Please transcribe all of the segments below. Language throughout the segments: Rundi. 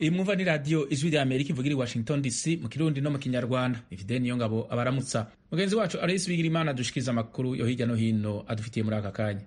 iyi mwumva ni radiyo ijwi rya amerika ivugira i washington dc mu kirundi no mu kinyarwanda ifide niyo ngabo abaramutsa mugenzi wacu aloyisi bigira imana adushikiriza amakuru yo hirya no hino adufitiye muri aka kanya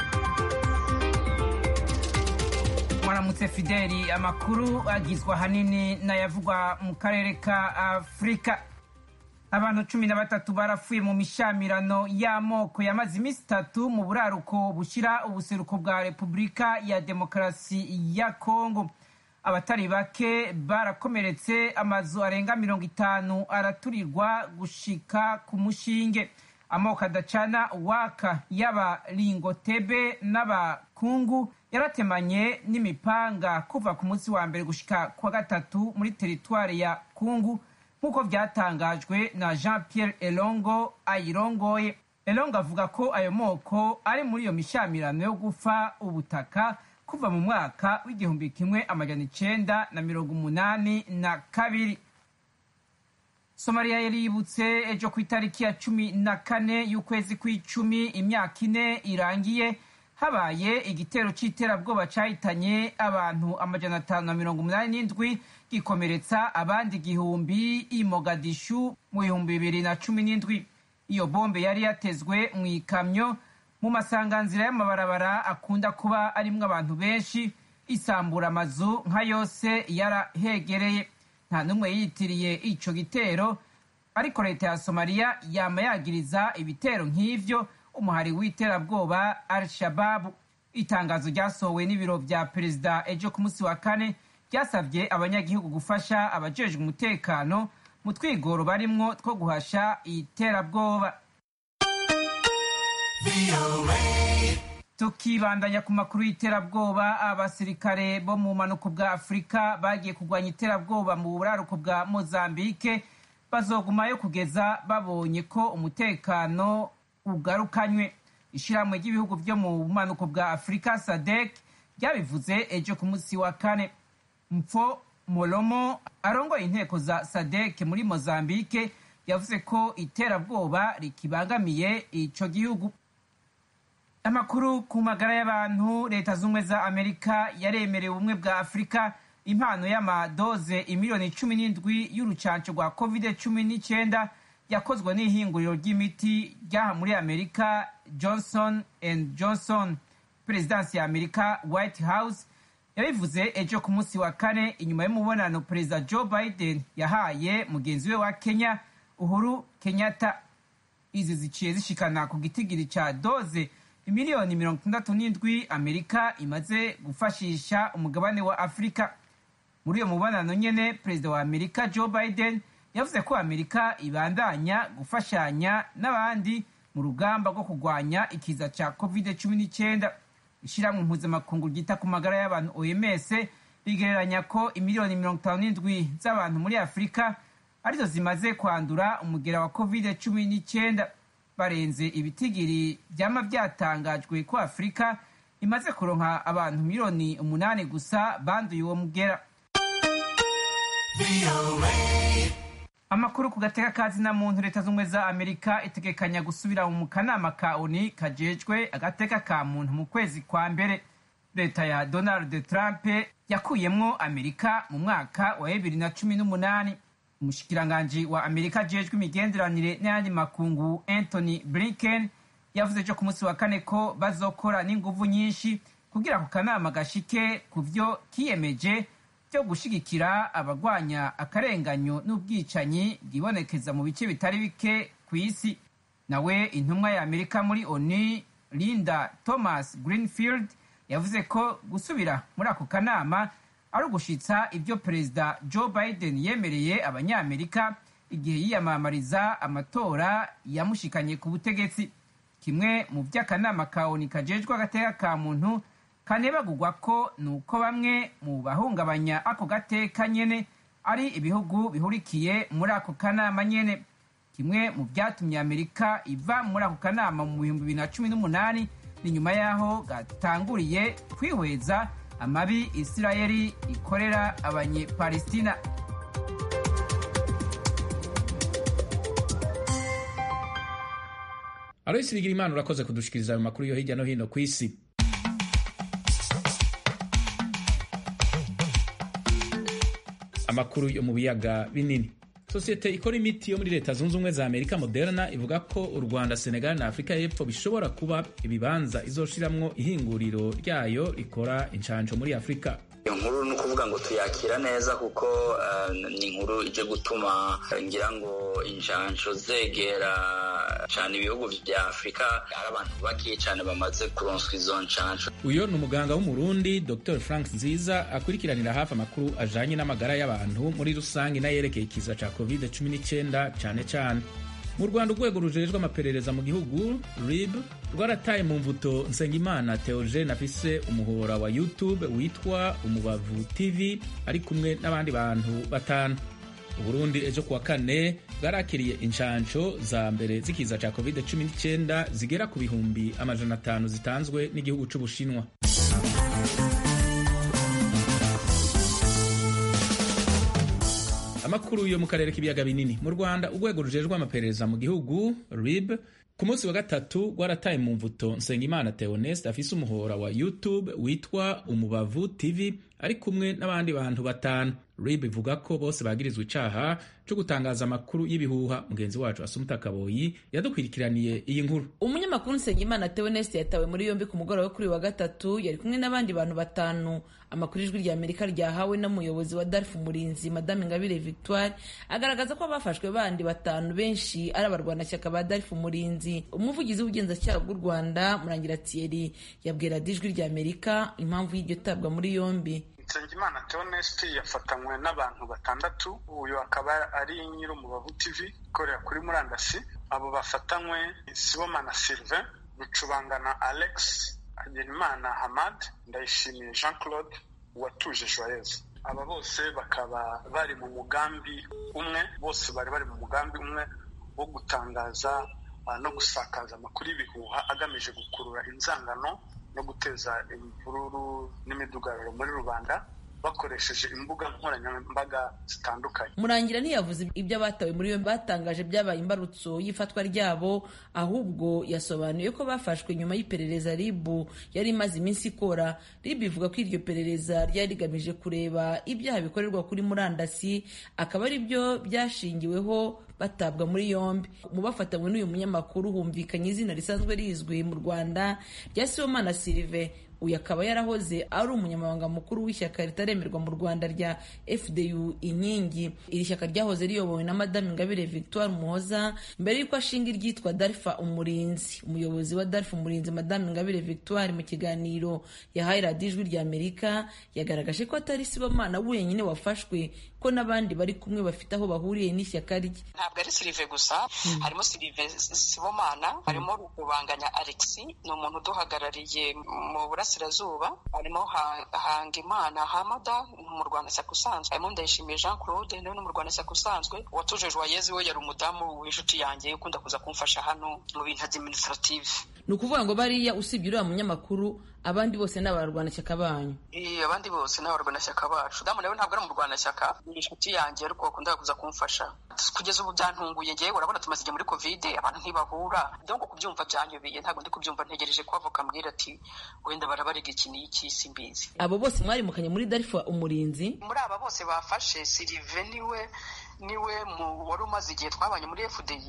mwaramutse fideli amakuru agizwe ahanini n'ayavugwa mu karere ka afurika abantu cumi na batatu barapfuye mu mishamirano y'amoko yamaze iminsi itatu mu buraruko bushyira ubuseruko bwa repubulika ya demokarasi ya kongo abatari bake barakomeretse amazu arenga mirongo itanu araturirwa gushika ku mushinge amoko adacana waka y'abaringotebe n'abakungu yaratemanye n'imipanga kuva ku munsi wa mbere gushika kwa gatatu muri teritwari ya kungu nk'uko byatangajwe na jean pierre elongo ayirongoye elongo avuga ko ayo moko ari muri iyo mishamirano yo gufa ubutaka kuva mu mwaka w'igihumbi kimwe amajana icenda na mirongo umunani na kabiri somaliya yari yibutse ejo ku itariki ya cumi na kane y'ukwezi kw'icumi imyaka ine irangiye habaye igitero c'iterabwoba cahitanye abantu amajana atanu na mirongo umunani n'indwi gikomeretsa abandi igihumbi i mogadishu mu bihumbi bibiri na cumi n'indwi iyo bombe yari yatezwe mu ikamyo mu masanganzira y'amabarabara akunda kuba arimwo abantu benshi isambura amazu nka yose yarahegereye nta n'umwe yitiriye ico gitero ariko leta ya somaliya yama yagiriza ibitero nk'ivyo umuhari w'iterabwoba al shababu itangazo ryasohowe n'ibiro vya perezida ejo ku munsi wa kane ryasabye abanyagihugu gufasha abajejwe umutekano mu twigoro barimwo two guhasha iterabwoba tukibandanya ku makuru y'iterabwoba abasirikare bo mu bumanuko bwa afurika bagiye kurwanya iterabwoba mu buraruko bwa mozambike bazogumayo kugeza babonye ko umutekano ugarukanywe ishyirahamwe ry'ibihugu byo mu bumanuko bwa afurika sadek ryabivuze ejo ku munsi wa kane mpfo molomo arongoye inteko za sadek muri mozambike yavuze ko iterabwoba rikibangamiye ico gihugu amakuru ku magara y'abantu leta z'ubumwe za amerika yaremerewe ubumwe bwa afurika impano y'amadoze imiliyoni cumi n'indwi y'urucanco rwa covid cumi n'icyenda yakozwe n'ihinguriro ry'imiti ryaha muri amerika johnson and johnson perezidansi ya amerika white house yabivuze ejo ku munsi wa kane inyuma y'umubonano perezida joe biden yahaye mugenzi we wa kenya uhuru kenyatta izi ziciye zishikana ku gitigiri ca doze imiliyoni mirongo itandatu n'indwi amerika imaze gufashisha umugabane wa afurika muri uyo mubonano nyene perezida wa amerika joe biden yavuze ko amerika ibandanya gufashanya n'abandi mu rugamba rwo kurwanya ikiza ca covid cumi n'icyenda ishyirahamwe mpuzamakungu ryita ku magara y'abantu oms rigereranya ko imiliyoni mirongo itanu n'indwi z'abantu muri afurika arizo zimaze kwandura umugera wa covid cumi n'icyenda barenze ibitigiri byama byatangajwe ko afurika imaze kuronka abantu miliyoni umunani gusa banduye uwo mugera amakuru ku gateka kazi na muntu leta z'ubumwe za amerika itegekanya gusubira mu kanama ka oni kajejwe agateka ka muntu mu kwezi kwa mbere leta ya donald trump yakuyemwo amerika mu mwaka wa bibiri na cumi n'umunani umushikiranganji wa amerika ajejwe imigenderanire n'ayandi makungu anthony blinken yavuze ejo ku munsi wa kane ko bazokora n'inguvu nyinshi kugira ku kanama gashike ku vyo kiyemeje byo gushigikira abagwanya akarenganyo n'ubwicanyi bwibonekeza mu bice bitari bike ku isi nawe intumwa ya amerika muri oni linda thomas greenfield yavuze ko gusubira muri ako kanama ari ugushitsa ibyo perezida joe biden yemereye abanyamerika igihe yiyamamariza amatora yamushikanye ku butegetsi kimwe mu by'akanama ka oni kajejwe agateka ka muntu kanebagurwa ko ni uko bamwe mu bahungabanya ako gateka nyene ari ibihugu bihurikiye muri ako kanama nyene kimwe mu byatumye amerika iva muri ako kanama mu bihumbi bibiri na cumi n'umunani ni nyuma y'aho gatanguriye kwihweza amabi isirayeli ikorera abanyepalestina aloyisi bigira imana urakoze kudushikiriza ayo makuru yo hirya no hino ku isi amakuru yo mu biyaga binini sosiyete ikora imiti yo muri leta zunze ubumwe za amerika moderna ivuga ko u rwanda senegal na afurika y'epfo bishobora kuba ibibanza izoshiramwo ihinguriro ryayo rikora inshanjo muri afurika iyo nkuru ni ukuvuga ngo tuyakira neza kuko ni inkuru ije gutuma ngira ngo inshansho zegera cyane ibihugu vya afurika hari abantu bake cyane bamaze kuronswa izo nshansho uyo ni umuganga w'umurundi dr frank nziza akurikiranira hafi amakuru ajanye n'amagara y'abantu muri rusange n'ayerekeye ikiza ca covid 19 cyane cyane mu rwanda urwego rujejwe amaperereza mu gihugu rib rwarataye mu mvuto nsengimana theogene afise umuhora wa youtube witwa umubavu tv ari kumwe n'abandi bantu batanu uburundi ejo kuwa kane bwarakiriye inshansho za mbere z'ikiza ca covid 19 zigera ku bihumbi amajana atanu zitanzwe n'igihugu c'ubushinwa amakuru yo mu karere k'ibiyaga binini mu rwanda urwego rujejwe amaperereza mu gihugu rib ku munsi wa gatatu rwarataye mu mvuto nsengimana theoneste afise umuhora wa youtube witwa umubavu tv ari kumwe n'abandi bantu batanu rib ivuga ko bose bagirizwa icaha co gutangaza amakuru y'ibihuha mugenzi wacu asumuta kaboyi yadukwirikiraniye iyi nkuru umunyamakuru nsengimana theoneste yatawe muri yombi ku mugoroba kuri wa gatatu yari kumwe n'abandi bantu batanu amakuru ijwi rya amerika ryahawe n'umuyobozi wa darfu murinzi madame ngabire victoire agaragaza ko abafashwe bandi batanu benshi ari abarwanashyaka ba darfu murinzi umuvugizi w'ubugenzacyaha bw'u rwanda murangira thierry yabwira ijwi rya amerika impamvu y'iryo tabwa muri yombi nsengimana theoneste yafatanywe n'abantu batandatu uyu akaba ari nyir'umubavu tv ikorera kuri murandasi abo bafatanywe sibomana sylvain rucubangana alex hagenimana hamad ndayishimiye jean claude uwatuje joyeuse aba bose bakaba bari mu mugambi umwe bose bari bari mu mugambi umwe wo gutangaza no gusakaza amakuru y'ibihuha agamije gukurura inzangano no guteza imvururu n'imidugararo muri rubanda bakoresheje imbuga nkoranyambaga zitandukanye murangira ntiyavuze ibyo abatawe muri yombi batangaje byabaye imbarutso y'ifatwa ryabo ahubwo yasobanuye ko bafashwe nyuma y'iperereza ribu yari imaze iminsi ikora ribu ivuga ko iryo perereza ryari rigamije kureba ibyaha bikorerwa kuri murandasi akaba ari byo byashingiweho batabwa muri yombi mu bafatanywe n'uyu munyamakuru humvikanye izina risanzwe rizwi mu rwanda rya sibomana silive uyu akaba yarahoze ari umunyamabanga mukuru w'ishyaka ritaremerwa mu rwanda rya fdu inkingi iri shyaka ryahoze riyobowe na madame ingabire victoire muhoza mbere y'uko ashinga iryitwa darfa umurinzi umuyobozi wa darfa umurinzi madame ingabire victoire mu kiganiro yahaye radiyo ijwi rya amerika yagaragaje ko atari sibomana wenyine wafashwe ko n'abandi bari kumwe bafite aho bahuriye n'ishyaka rye ntabwo ari silive gusa harimo silive sibomana harimo rukubanganya alexi ni umuntu uduhagarariye mu burasirazuba harimo hangimana hamada mu rwanda shyaka usanzwe harimo ndayishimiye jean claude nawe no mu rwanda shyaka usanzwe uwatuje joyeze we yari umudamu w'inshuti yanjye ukunda kuza kumfasha hano mu bintu administrative ni ukuvuga ngo bariya usibye uriya munyamakuru abandi bose ni abarwanashyaka banyu abandi bose ni abarwanashyaka bacu damu nawe ntabwo ari umurwanashyaka ni inshuti yanjye ariko bakunda kuza kumfasha kugeza ubu byantunguye ngewe urabona tumaze igihe muri kovide abantu ntibahura donc kubyumva byanyobeye ntabwo ndi kubyumva ntegereje ko avoka ambwira ati wenda barabarega iki n'iki simbizi abo bose mwarimukanye muri darifa umurinzi muri aba bose bafashe sirive niwe niwe wari umaze igihe twabanye muri fdi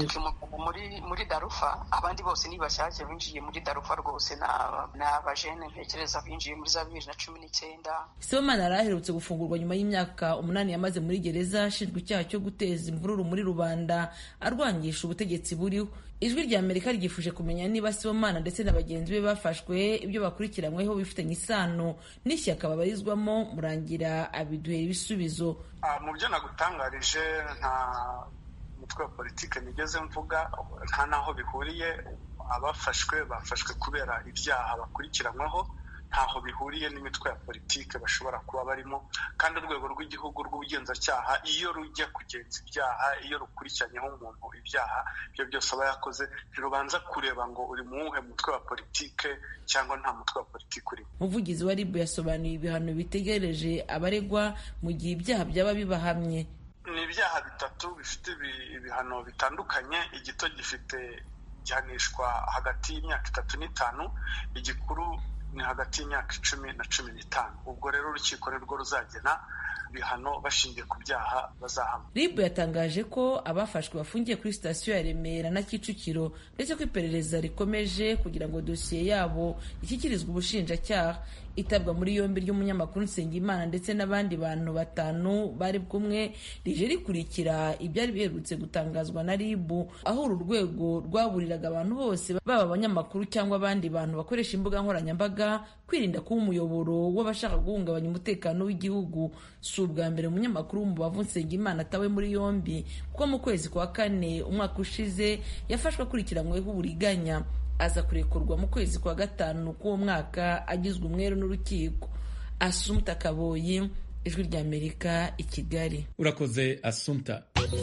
muri muri darufa abandi bose ni bashyashya binjiye muri darufa rwose ni abajene ntekereza binjiye muri za bibiri na cumi n'icyenda sibomana yari aherutse gufungurwa nyuma y'imyaka umunani yamaze muri gereza ashinjwa icyaha cyo guteza imvururu muri rubanda arwangisha ubutegetsi buriho ijwi rya amerika ryifuje kumenya niba sibomana ndetse na bagenzi be bafashwe ibyo bakurikiranyweho bifitanye isano n'ishyaka babarizwamo murangira abiduhera ibisubizo mu byo nagutangarije nta mutwe wa politiki nigeze mvuga nta n'aho bihuriye abafashwe bafashwe kubera ibyaha bakurikiranyweho ntaho bihuriye n'imitwe ya politiki bashobora kuba barimo kandi urwego rw'igihugu rw'ubugenzacyaha iyo rujya kugenza ibyaha iyo rukurikiranyeho umuntu ibyaha ibyo byose aba yakoze ntirubanza kureba ngo uri mu wuhe mutwe wa politiki cyangwa nta mutwe wa politiki urimo umuvugizi wa ribu yasobanuye ibihano bitegereje abaregwa mu gihe ibyaha byaba bibahamye ni ibyaha bitatu bifite ibihano bitandukanye igito gifite gihanishwa hagati y'imyaka itatu n'itanu igikuru ni hagati y'imyaka icumi na cumi n'itanu ubwo rero urukiko nirwo ruzagena bihano bashingiye ku byaha bazahamwa ribu yatangaje ko abafashwe bafungiye kuri sitasiyo ya remera na kicukiro ndetse ko iperereza rikomeje kugira ngo dosiye yabo ishyikirizwe ubushinjacyaha itabwa muri yombi ry'umunyamakuru nsengimana ndetse n'abandi bantu batanu bari kumwe rije rikurikira ibyari biherutse gutangazwa na ribu aho uru rwego rwaburiraga abantu bose baba abanyamakuru cyangwa abandi bantu bakoresha imbuga nkoranyambaga kwirinda kuba umuyoboro w'abashaka guhungabanya umutekano w'igihugu si ubwa mbere umunyamakuru w'umubavu nsengimana atawe muri yombi kuko mu kwezi kwa kane umwaka ushize yafashwe akurikiranyweho uburiganya aza kurekurwa mu kwezi kwa gatanu k'uwo mwaka agizwe umweru n'urukiko asumta kaboyi ijwi ry'amerika i kigali urakoze asumta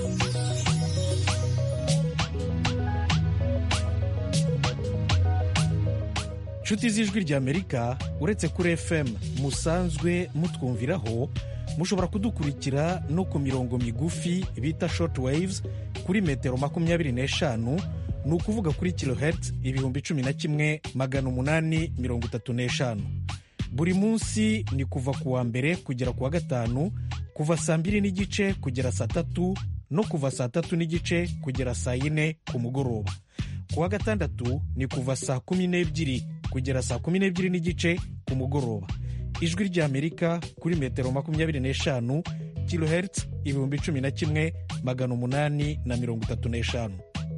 nshuti z'ijwi ry'amerika uretse kuri fm musanzwe mutwumviraho mushobora kudukurikira no ku mirongo migufi bita short waves kuri metero makumyabiri n'eshanu ni ukuvuga kuri kilohertz ibihumbi cumi na kimwe magana umunani mirongo itatu n'eshanu buri munsi ni kuva ku wa mbere kugera ku wa gatanu kuva saa mbiri n'igice kugera saa tatu no kuva saa tatu n'igice kugera saa yine ku mugoroba ku wa gatandatu ni kuva saa kumi n'ebyiri kugera saa kumi n'ebyiri n'igice ku mugoroba ijwi ry'amerika kuri metero makumyabiri n'eshanu kilohertz ibihumbi cumi na kimwe magana umunani na mirongo itatu n'eshanu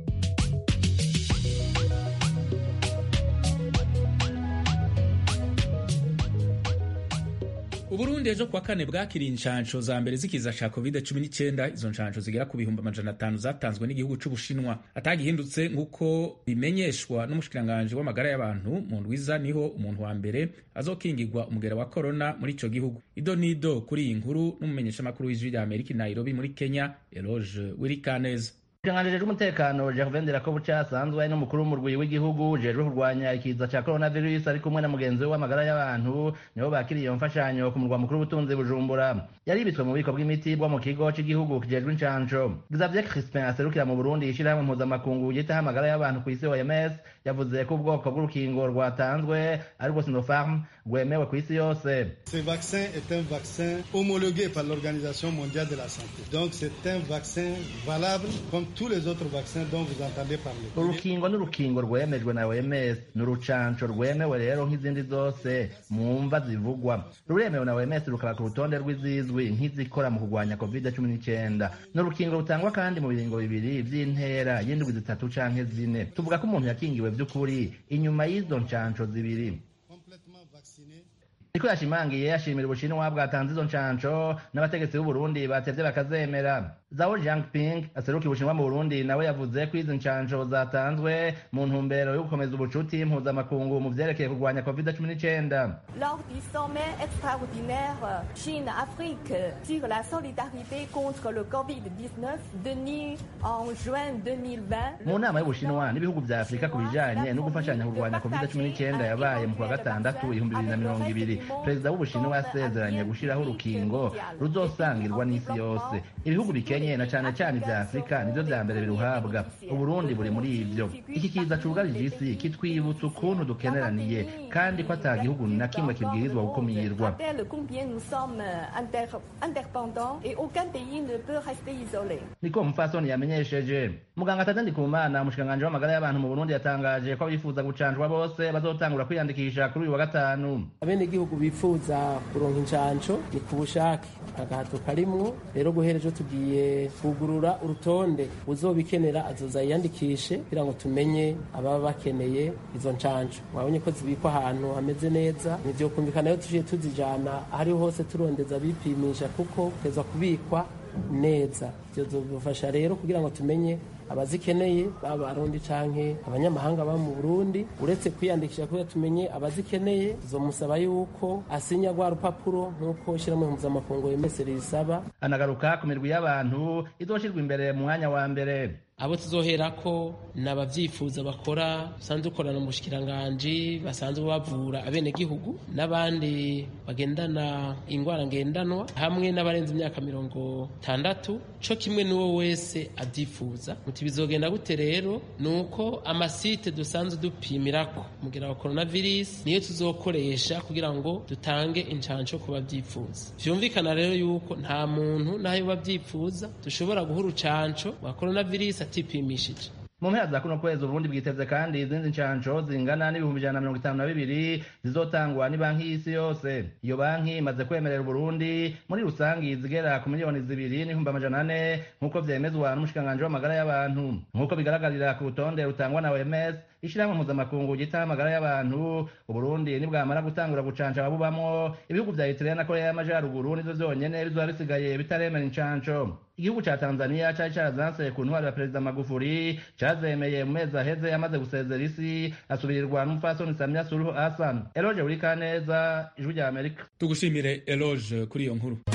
uburundi ejo kuwa kane bwakiriye inshansho za mbere z'ikiza ca covid 19 izo nshansho zigera ku bihumbi amajana atanu zatanzwe n'igihugu c'ubushinwa atagihindutse nk'uko bimenyeshwa n'umushikiranganji w'amagara y'abantu mu ndwiza niho umuntu wa mbere azokingirwa umugera wa korona muri ico gihugu ido nido kuri iyi nkuru n'umumenyeshamakuru w'ijwi rya amerika i nairobi muri kenya eloge wirikaneza Ikiranganji c'umutekano Gervain Ndirakobuca asanzwe ari n'umukuru w'umurwi w'igihugu ujejwe kurwanya ikiza ca coronavirus ari kumwe na mugenzi we w'amagara y'abantu nibo bakiriye iyo mfashanyo ku murwa mukuru w'ubutunzi Bujumbura yaribitswe mu bubiko bw'imiti bwo mu kigo c'igihugu kijejwe incanco Xavier Crispin aserukira mu Burundi ishirahamwe mpuzamakungu yitaho amagara y'abantu kw'isi OMS yavuze ko ubwoko bw'urukingo rwatanzwe ari rwo Sinopharm rwemewe kw'isi yose Ce vaccin est un vaccin homologué par l'Organisation mondiale de la santé. Donc c'est un vaccin valable comme tous les autres vaccins dont vous entendez parler. urukingo ni urukingo rwemejwe na OMS ni urucanco rwemewe rero nk'izindi zose mu mva zivugwa ruremewe na OMS rukaba ku rutonde rw'izizwi nk'izikora mu kurwanya covid cumi n'icyenda ni urukingo rutangwa kandi mu biringo bibiri vy'intera y'indwi zitatu canke zine tuvuga ko umuntu yakingiwe vy'ukuri inyuma y'izo ncanco zibiri Complètement vacciné. niko yashimangiye yashimira ubushinwa bwatanze izo ncanco n'abategetsi b'uburundi batevye bakazemera zao jiangping aseruka ubushinwa mu burundi nawe yavuze ko izi ncanco zatanzwe mu ntumbero yo gukomeza ubucuti mpuzamakungu mu vyerekeye kurwanya covid cumi n'icyenda Lors du sommet extraordinaire Chine-Afrique sur la solidarité contre le Covid-19 tenu en juin 2020, mu nama y'ubushinwa n'ibihugu vya afurika ku bijanye no gufashanya kurwanya covid cumi n'icyenda yabaye mu kwa gatandatu ibihumbi bibiri na mirongo ibiri perezida w'ubushinwa yasezeranye gushiraho urukingo ruzosangirwa n'isi yose ibihugu bikenye na cane cane vya afurika nivyo vya mbere biruhabwa uburundi buri muri ivyo iki kiza cugarije isi kitwibutsa ukuntu dukeneraniye kandi ko ata gihugu na kimwe kibwirizwa gukumirwa rappelle combien nous sommes inter- interdépendants et aucun pays ne peut rester isolé. niko umupfasoni yamenyesheje muganga tadandi kumana umushikiranganji w'amagara y'abantu mu burundi yatangaje ko abifuza gucanjwa bose bazotangura kwiyandikisha kuri uyu wa gatanu abenegihugu bifuza kuronka incanco ni ku bushake agahato karimwo rero guhera ejo tugiye kugurura urutonde uzobikenera azoza yiyandikishe kugira ngo tumenye ababa bakeneye izo ncanco mwabonye ko zibikwa ahantu hameze neza nivyokumvikana yo tuciye tuzijana ahariho hose turondeza bipimisha kuko teza kubikwa neza bizofasha rero kugira ngo tumenye abazikeneye baba abarundi canke abanyamahanga baba mu burundi uretse kwiyandikisha kugira tumenye abazikeneye zomusaba yuko asinya rwa rupapuro nk'uko ishyirahamwe mpuzamakungu yemese risaba anagaruka ku mirwi y'abantu izoshirwa imbere mu mwanya wa mbere abo tuzoherako ni abavyifuza bakora basanzwe dukorana mu bushikiranganji basanzwe bavura abenegihugu n'abandi bagendana ingwara ngendanwa hamwe n'abarenze imyaka mirongo itandatu co kimwe n'uwo wese avyifuza muti bizogenda gute rero ni uko amasite dusanzwe dupimirako mugira wa coronavirus niyo tuzokoresha kugira ngo dutange incanco ku bavyifuza vyumvikana rero yuko nta muntu nayo bavyifuza dushobora guha urucanco rwa coronavirus atipimishije mu mpera za kuno kwezi uburundi bwiteze kandi izindi nshansho zingana n'ibihumbi ijana na mirongo itanu na bibiri zizotangwa ni banki y'isi yose iyo banki imaze kwemerera uburundi muri rusangi zigera ku miliyoni zibiri n'ibihumbi amajana ane nk'uko vyemezwa n'umushikiranganji w'amagara y'abantu nk'uko bigaragarira ku rutonde rutangwa na oms ishirahamwe mpuzamakungu ryitaho amagara y'abantu uburundi nibwamara gutangura gucanca ababubamwo ibihugu vya eritrea na korea y'amajaruguru nivyo vyonyene bizoba bisigaye bitaremera incanco igihugu ca tanzania cari carazanse ku ntwaro ya perezida magufuri cazemeye mu mezi aheze yamaze gusezera isi asubirirwa n'umupfasoni samia suluhu hassan eloge urikaneza ijwi rya amerika tugushimire eloge kuri iyo nkuru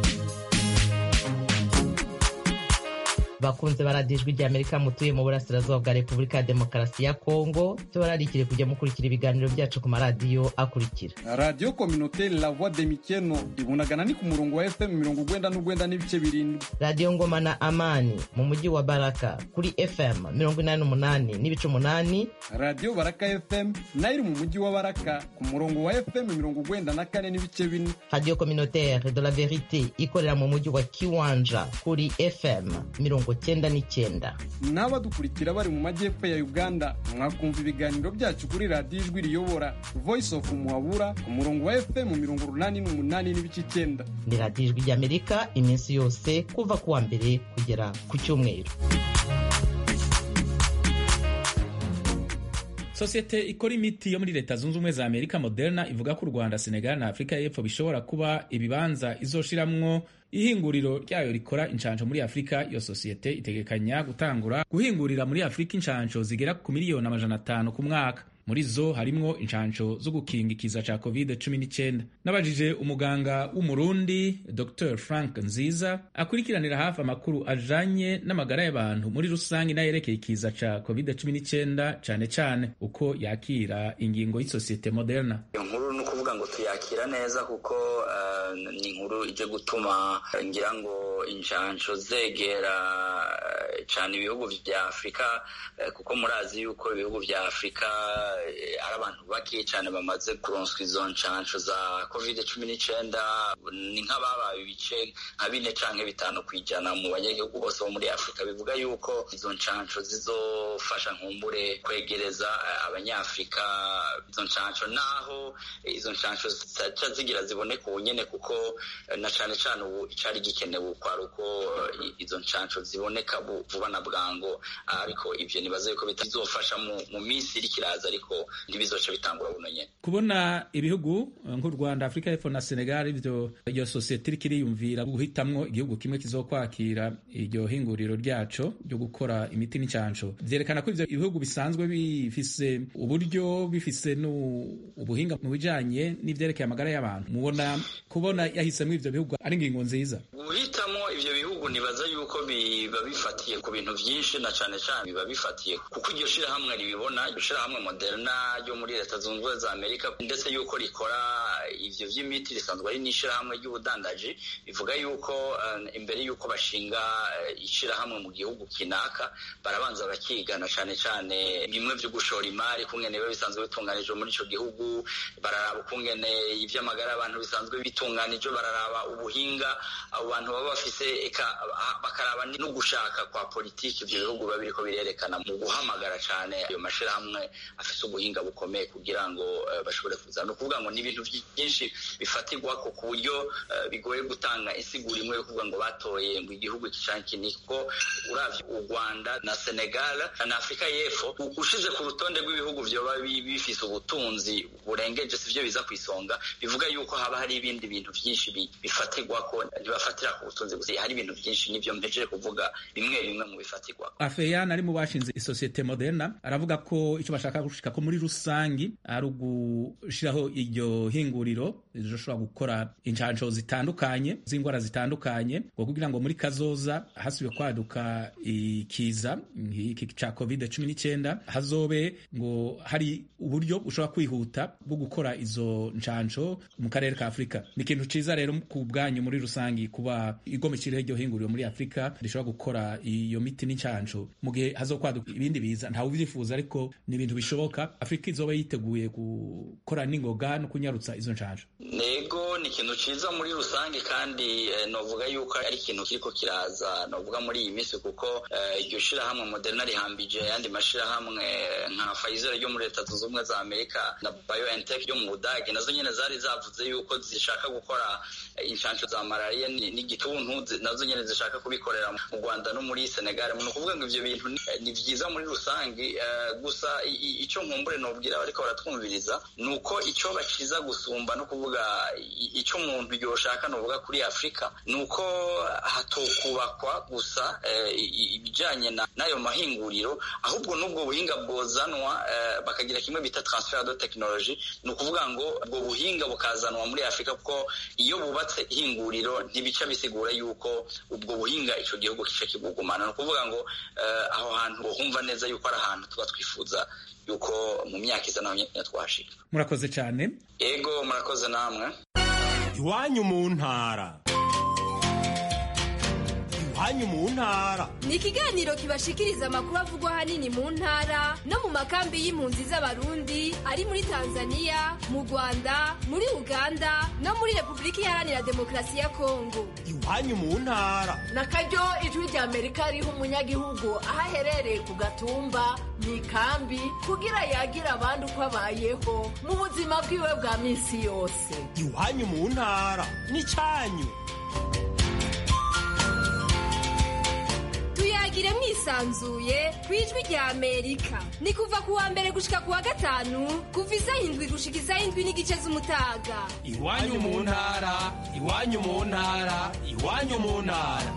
bakunze baradiyo ijwi ry'amerika mutuye mu burasirazuba bwa repubulika ya demokarasi ya kongo tubararikire kujya mukurikira ibiganiro byacu ku maradiyo akurikira radiyo kominoteri la voix de mikeno ibunagana ni ku murongo wa fm mirongo ugwenda n'ugwenda n'ibice birindwi radiyo ngoma na amani mu mujyi wa baraka kuri fm mirongo inani n'umunani n'ibice umunani radiyo baraka fm nayo iri mu mujyi wa baraka ku murongo wa fm mirongo ugwenda na kane n'ibice bine radiyo kominoteri de la verite ikorera mu mujyi wa kiwanja kuri fm mirongo cyenda n'icyenda n'abadukurikira bari mu majyepfo ya uganda mwakumva ibiganiro byacu kuri radiyo ijwi riyobora voice of muhabura ku murongo wa fm mirongo urunani n'umunani n'ibice icyenda ni radiyo ijwi ry'amerika iminsi yose kuva ku wa mbere kugera ku cyumweru sosiyete ikora imiti yo muri leta zunze ubumwe za amerika moderna ivuga ko u rwanda senegal na afurika y'epfo bishobora kuba ibibanza izoshiramwo ihinguriro ryayo rikora inshansho muri afurika iyo sosiyete itegekanya gutangura guhingurira muri afurika inshansho zigera ku miliyoni amajana atanu ku mwaka muri zo harimwo inshansho zo gukinga ikiza ca covid 19 nabajije umuganga w'umurundi dr frank nziza akurikiranira hafi amakuru ajanye n'amagara y'abantu muri rusange n'ayerekeye ikiza ca covid 19 cane cane uko yakira ingingo y'isosiyete moderna iyo nkuru ni ukuvuga ngo tuyakira neza kuko uh, ni inkuru ije gutuma ngira ngo inshansho zegera cyane ibihugu vya afurika kuko murazi yuko ibihugu vya afurika ari abantu bake cyane bamaze kuronswa izo nshansho za covid cumi n'icyenda ni nk'ababaye ibice nka bine canke bitanu ku ijana mu banyagihugu bose bo muri afurika bivuga yuko izo nshansho zizofasha nkumbure kwegereza abanyafurika izo nshansho naho izo nshansho zica zigira ziboneka ubu nyene kuko na cane cane ubu icari gikenewe kwari uko izo nshansho ziboneka vuba na bwango ariko ivyo nibaza yuko bitazofasha mu minsi iri kiraza ariko ntibizoca bitangura buno nyene kubona ibihugu nk'u rwanda afurika y'epfo na senegal ivyo iyo sosiyete iriko iriyumvira guhitamwo igihugu kimwe kizokwakira iryo hinguriro ryaco ryo gukora imiti n'incansho vyerekana ko ivyo ibihugu bisanzwe bifise uburyo bifise ubuhinga mu bijanye n'ivyerekeye amagara y'abantu mubona kubona yahisemwo ivyo bihugu ari ingingo nziza guhitamo ivyo bihugu nibaza yuko biba bifatiye ku bintu vyinshi na cane cane biba bifatiye kuko iryo shirahamwe ribibona iryo shirahamwe moderna ryo muri leta zunze ubumwe za amerika ndetse yuko rikora ivyo vy'imiti risanzwe ari n'ishirahamwe ry'ubudandaji bivuga yuko uh, imbere yuko bashinga uh, ishirahamwe mu gihugu kinaka barabanza bakigana cane cane bimwe vyo gushora imari kungene biba bisanzwe bitunganijwe muri ico gihugu bararaba ukungene ivy'amagara y'abantu bisanzwe bitunganijwe bararaba ubuhinga abo bantu baba bafise eka bakaraba no gushaka kwa politiki ivyo bihugu biba biriko birerekana mu guhamagara cane ayo mashirahamwe afise ubuhinga bukomeye kugira ngo uh, bashobore kuza ni ukuvuga ngo ni ibintu byinshi bifatirwako ku buryo uh, bigoye gutanga insiguro imwe yo kuvuga ngo batoye ngo igihugu iki canke iki kuko uravye u rwanda na senegal na afurika y'epfo ushize ku rutonde rw'ibihugu vyoba bifise ubutunzi burengeje sivyo biza ku isonga bivuga yuko haba hari ibindi bintu byinshi bifatirwa ko ntibafatira ku butunzi gusa hari ibintu byinshi n'ibyo mpejeje kuvuga bimwe bimwe mu bifatirwa afeyan ari mu bashinze isosiyete moderna aravuga ko icyo bashaka gushika ko muri rusangi ari ugushiraho iryo hinguriro rishobora gukora inshansho zitandukanye z'indwara zitandukanye ngo kugira ngo muri kazoza hasubiye kwaduka ikiza iki ca covid cumi n'icyenda hazobe ngo hari uburyo bushobora kwihuta bwo gukora izo nshansho mu karere ka afurika ni ikintu ciza rero ku bwanyu muri rusangi kuba igomekiriho iryo hinguriro muri afurika rishobora gukora iyo miti n'inshansho mu gihe hazokwaduka ibindi biza ntawe ubyifuza ariko ni ibintu bishoboka afurika izoba yiteguye gukora n'ingoga no kunyarutsa izo nshansho nego ni ikintu ciza muri rusange kandi eh, novuga yuko ari ikintu kiriko kiraza novuga muri iyi minsi kuko iryo uh, shirahamwe moderna rihambije ayandi mashirahamwe nka Pfizer ryo muri leta zunze ubumwe za amerika na biontech yo mu budage nazo nyene zari zavuze yuko zishaka gukora inshansho za malariya n'igituntu nazo nyene zishaka kubikorera mu rwanda no muri senegal ni ukuvuga ngo ivyo bintu ni vyiza muri rusange uh, gusa ico nkumbure nobwira bariko baratwumviriza ni uko ico baciza gusumba no kuvuga icyo umuntu yoshaka novuga kuri afurika ni uko hatokubakwa gusa ibijyanye n'ayo mahinguriro ahubwo n'ubwo buhinga bwozanwa bakagira kimwe bita transfer de technology ni ukuvuga ngo ubwo buhinga bukazanwa muri afurika kuko iyo bubatse ihinguriro ntibica bisigura yuko ubwo buhinga icyo gihugu kica kibugumana ni ukuvuga ngo aho hantu humva neza yuko ari ahantu tuba twifuza yuko mu myaka iza naho nyine twashika murakoze cyane yego murakoze namwe iwanyu mu ntara iwanyu mu ntara ni ikiganiro kibashikiriza amakuru avugwa ahanini mu ntara no mu makambi y'impunzi z'abarundi ari muri tanzania mu rwanda muri uganda no muri repubulika iharanira demokarasi ya kongo iwanyu mu ntara na karyo ijwi rya amerika riha umunyagihugu aho aherereye ku gatumba mu ikambi kugira yagire abandi uko abayeho mu buzima bwiwe bwa minsi yose iwanyu mu ntara ni cyanyu tuyagire mwisanzuye ku ijwi rya amerika ni kuva ku wa mbere gushika ku wa gatanu kuva isaha indwi gushika isaha indwi n'igice z'umutaga iwanyu mu ntara iwanyu mu ntara iwanyu mu ntara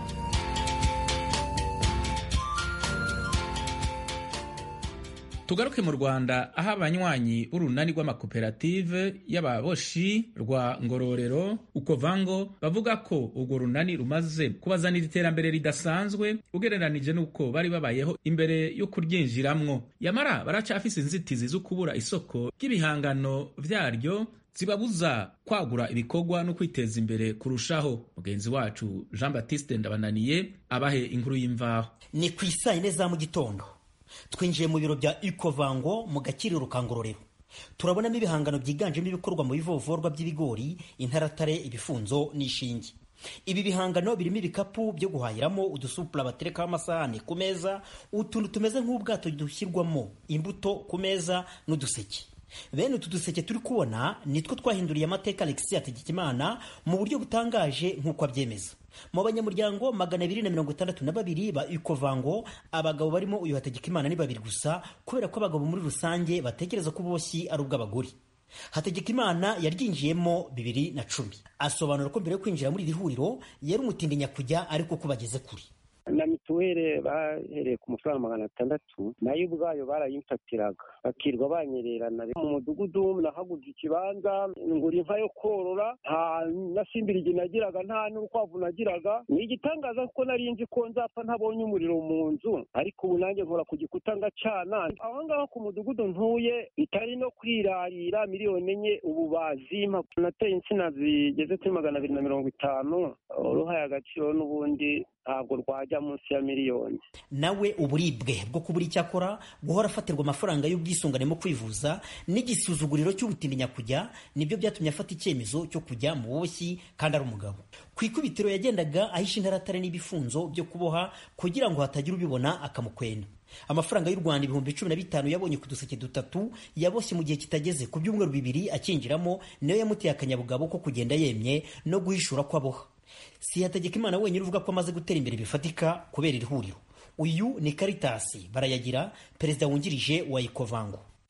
tugaruke mu rwanda aho abanywanyi b'urunani rw'amakoperative y'ababoshi rwa ngororero ukovango bavuga ko urwo runani rumaze kubazanira iterambere ridasanzwe ugereranije n'uko bari babayeho imbere yo kuryinjiramwo yamara baracafise inzitizi zo kubura isoko ry'ibihangano vyaryo zibabuza kwagura ibikorwa no kwiteza imbere kurushaho mugenzi wacu jean baptiste ndabananiye abahe inkuru y'imvaho ni ku isaa yine za mu gitondo twinjiye mu biro bya ikovango mu gakiriro ka ngororero turabonamo ibihangano byiganjemo ibikorwa mu bivovorwa by'ibigori intaratare ibifunzo n'ishinge ibi bihangano birimo ibikapu byo guhahiramo udusupura baterekaho amasahani ku meza utuntu tumeze nk'ubwato dushyirwamo imbuto ku meza n'uduseke bene utu duseke turi kubona nitwo twahinduriye amateka alexis hategekimana mu buryo butangaje nk'uko abyemeza mu banyamuryango magana abiri na mirongo itandatu na babiri ba ikovango abagabo barimo uyu hategekimana ni babiri gusa kubera ko abagabo muri rusange batekereza ko uboshyi ari ubw'abagore hategekimana yaryinjiyemo bibiri na cumi asobanura ko mbere yo kwinjira muri iri huriro yari umutindi nyakujya ariko ko bageze kure na mituweli bahereye ku mafaranga magana atandatu nayo ubwayo barayimfatiraga bakirwa banyererana mu mudugudu nahaguze ikibanza ngura inka yo korora nta na simbirigi nagiraga nta n'urukwavu nagiraga ni igitangaza kuko nari nzi ko nzapfa ntabonye umuriro mu nzu ariko ubu nanjye nkora ku gikuta ngacana aho ngaho ku mudugudu ntuye bitari no kwirarira miliyoni enye ubu bazimpa nateye insina zigeze kuri magana abiri na mirongo itanu uruhaye agaciro n'ubundi ntabwo rwajya munsi ya miliyoni nawe uburibwe bwo kubura icyo akora guhora afatirwa amafaranga y'ubwisungane mu kwivuza n'igisuzuguriro cy'ubutindi nyakujya nibyo byatumye afata icyemezo cyo kujya mu buboshyi kandi ari umugabo ku ikubitiro yagendaga ahisha intaratare n'ibifunzo byo kuboha kugira ngo hatagira ubibona akamukwena amafaranga y'u rwanda ibihumbi cumi na bitanu yabonye ku duseke dutatu yaboshye mu gihe kitageze ku byumweru bibiri akinjiramo niyo yamuteye akanyabugabo ko kugenda yemye no guhishura ko aboha si hategekimana wenyine uvuga ko amaze gutera imbere bifatika kubera iri huriro uyu ni karitasi barayagira perezida wungirije wa ikovango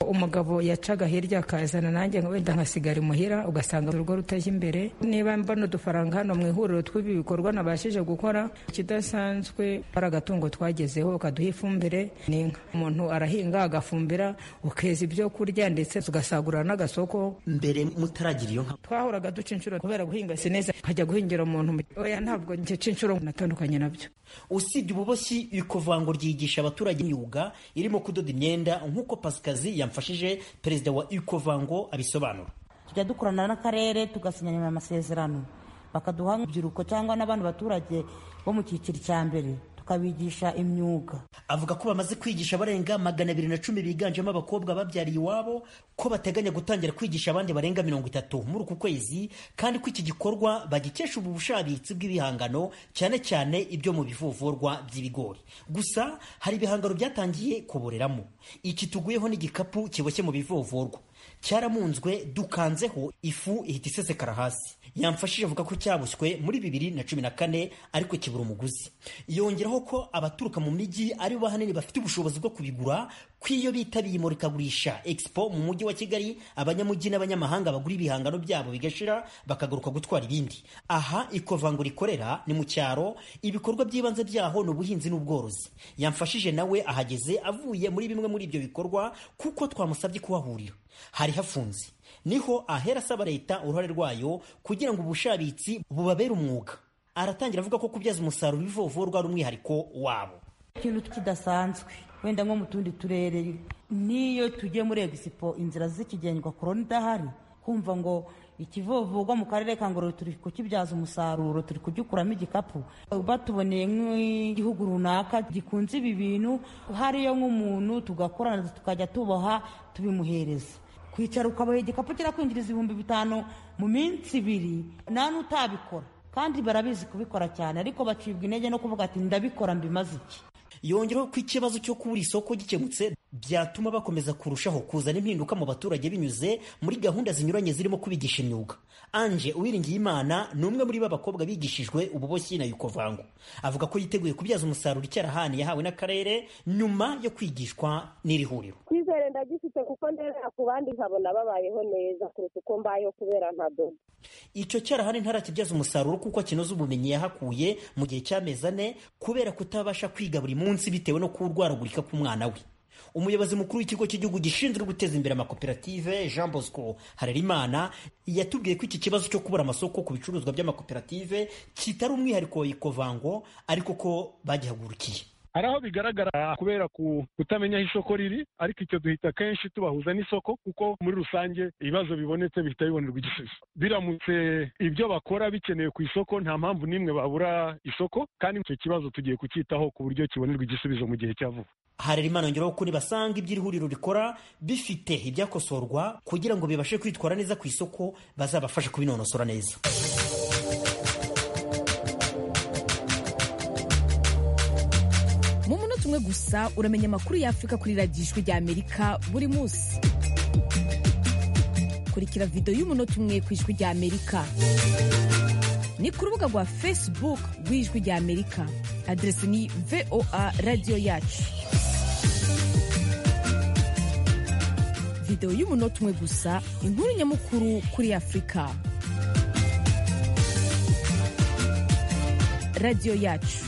umugabo yacaga hirya akazana nanjye wenda nkasigara imuhira ugasanga urugo rutajya imbere niba mbona udufaranga hano mu ihuriro tw'ibi bikorwa nabashije gukora ikidasanzwe ari agatungo twagezeho kaduha ifumbire ni inka umuntu arahinga agafumbira ukeza ibyo kurya ndetse tugasagurira n'agasoko mbere mutaragira iyo nka twahoraga duca inshuro kubera guhinga si neza nkajya guhingira umuntu oya ntabwo ngica inshuro natandukanye nabyo usibye ububoshyi ikovango ryigisha abaturage imyuga irimo kudoda imyenda nk'uko pasikazi yamfashije perezida wa ikovango abisobanura tujya dukorana n'akarere tugasinyana amasezerano bakaduha urubyiruko cyangwa n'abandi baturage bo mu cyiciro cya mbere tukabigisha imyuga avuga ko bamaze kwigisha abarenga magana abiri na cumi biganjemo abakobwa babyariye iwabo ko bateganya gutangira kwigisha abandi barenga mirongo itatu muri uku kwezi kandi ko iki gikorwa bagikesha ubu bushabitsi bw'ibihangano cyane cyane ibyo mu bivovorwa by'ibigori gusa hari ibihangano byatangiye kuboreramo iki tuguyeho n'igikapu kiboshye mu bivovorwa cyaramunzwe dukanzeho ifu ihita isesekara hasi yamfashije avuga ko cyabushywe muri bibiri na cumi na kane ariko kibura umuguzi yongeraho ko abaturuka mu mijyi ari bo ahanini bafite ubushobozi bwo kubigura ko iyo bitabiye imurikagurisha expo mu mujyi wa kigali abanyamujyi n'abanyamahanga bagura ibihangano byabo bigashira bakagaruka gutwara ibindi aha ikovango rikorera ni mu cyaro ibikorwa by'ibanze byaho ni ubuhinzi n'ubworozi yamfashije nawe ahageze avuye muri bimwe muri ibyo bikorwa kuko twamusabye kuhahurira hari hafunze niho ahera asaba leta uruhare rwayo kugira ngo ubushabitsi bubabere umwuga aratangira avuga ko kubyaza umusaruro ibivovorwa ari umwihariko wabo ikintu kidasanzwe wenda nko mu tundi turere n'iyo tugiye muri egisipo inzira zikigendwa korona idahari kumva ngo ikivovogwa mu karere ka ngororero turi kukibyaza umusaruro turi kugikuramo igikapu batuboneye nk'igihugu runaka gikunze ibi bintu hariyo nk'umuntu tugakorana tukajya tuboha tubimuhereza kwicara ukaboha igikapu kirakwinjiriza ibihumbi bitanu mu minsi ibiri nta n'utabikora kandi barabizi kubikora cyane ariko bacibwa intege no kuvuga ati ndabikora mbimaze iki yongeraho ko ikibazo cyo kubura isoko gikemutse byatuma bakomeza kurushaho kuzana impinduka mu baturage binyuze muri gahunda zinyuranye zirimo kubigisha imyuga anje uwiringiye imana ni umwe muri b'abakobwa bigishijwe ububoshyi na yukovango avuga ko yiteguye kubyaza umusaruro icyarahani yahawe n'akarere nyuma yo kwigishwa n'iri huriro kwizere ndagifite kuko ndebera ku bandi nkabona babayeho neza kuruta uko mbayeho kubera ntadoda icyo cyarahani ntarakibyaza umusaruro kuko kinoza ubumenyi yahakuye mu gihe cy'amezi ane kubera kutabasha kwiga buri munsi bitewe no kurwaragurika k'umwana we umuyobozi mukuru w'ikigo cy'igihugu gishinzwe guteza imbere amakoperative jean bosco harerimana yatubwiye ko iki kibazo cyo kubura amasoko ku bicuruzwa by'amakoperative kitari umwihariko wa ikovango ariko ko bagihagurukiye hari aho bigaragara kubera kutamenya aho isoko riri ariko icyo duhita kenshi tubahuza n'isoko kuko muri rusange ibibazo bibonetse bihita bibonerwa igisubizo biramutse ibyo bakora bikenewe ku isoko nta mpamvu n'imwe babura isoko kandi icyo kibazo tugiye kucyitaho ku buryo kibonerwa igisubizo mu gihe cya vuba harerimana yongeraho ko nibasanga ibyo iri huriro rikora bifite ibyakosorwa kugira ngo bibashe kwitwara neza ku isoko bazabafashe kubinonosora neza mu munota umwe gusa uramenya amakuru y'afurika kuri radiyo ijwi rya amerika buri munsi kurikira videwo y'umunota umwe ku ijwi rya amerika ni ku rubuga rwa facebook rw'ijwi rya amerika aderesi ni voa radiyo yacu videwo y'umunota umwe gusa inkuru nyamukuru kuri afurika radiyo yacu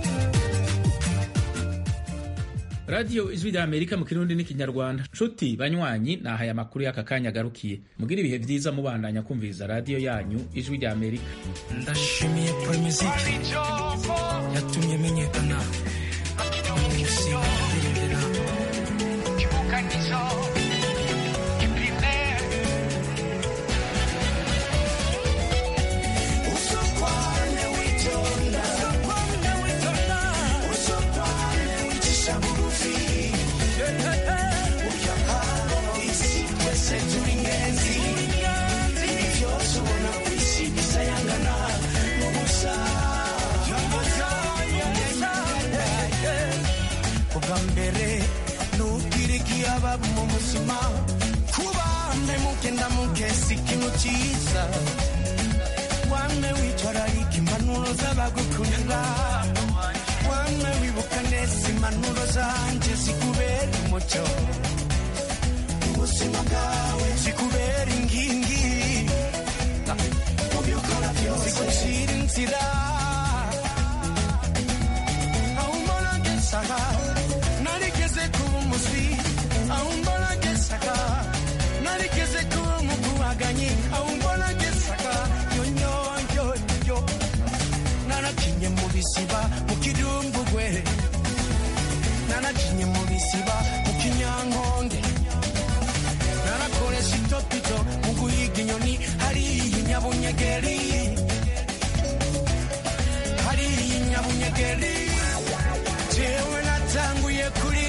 radiyo ijwi rya amerika mu kirundi n'ikinyarwanda nshuti banywanyi nahaye amakuru y'aka kanya agarukiye mubwire ibihe byiza mubandanya kumviriza radiyo yanyu ijwi rya amerika ndashimiye poromiziki yatumye menyekana umusinga ndirimbira ubwa mbere nubwirigiye ababa mu buzima kuba mugenda mukesi ikintu cyiza wamwe witwararika impanuro z'abagukunda wamwe wibuka neza impanuro zanjye zikubera umucyo muswi aumbona gesaka narigeze kuba umukubaganyi aumbona gesaka yonyonyoyo narakinye mu bisiba mu kidumbugwe narakinye mu bisiba mu kinyankonge narakoresha itopito mu guhiga inyoni hariya inyabunyegeri hariya inyabunyegeri jewe natanguye kuri